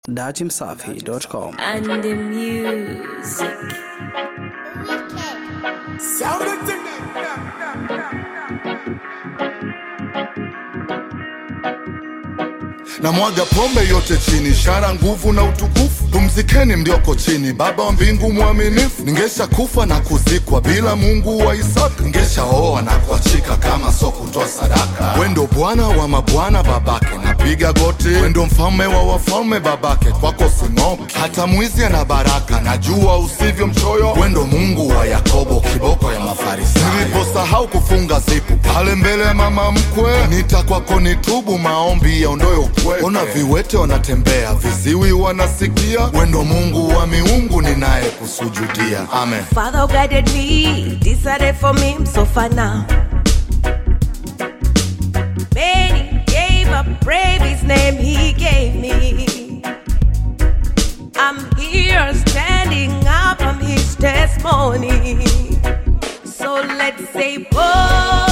datimsafi.com. and the music. na mwaga pombe yote chini, ishara nguvu na utukufu. Pumzikeni mlioko chini, Baba wa mbingu mwaminifu. Ningesha kufa na kuzikwa bila Mungu wa Isaka, ningesha oa na kuachika kama so kutoa sadaka. Wendo Bwana wa mabwana babake, napiga goti. Wendo mfalme wa wafalme babake, kwako sing'oki. Hata mwizi ana baraka, najua usivyo mchoyo. Wendo Mungu wa Yakobo, kiboko ya Mafarisayo. Niliposahau kufunga zipu pale mbele ya mama mkwe, nita kwako nitubu, maombi yaondoe upweke. Ona viwete wanatembea, viziwi wanasikia. Wendo Mungu wa miungu, ninaye kusujudia. Amen. Father who guided me, decided for me, I'm so far now. Many gave up, brave his name he gave me. I'm here standing up, I'm his testimony. So let's say, oh.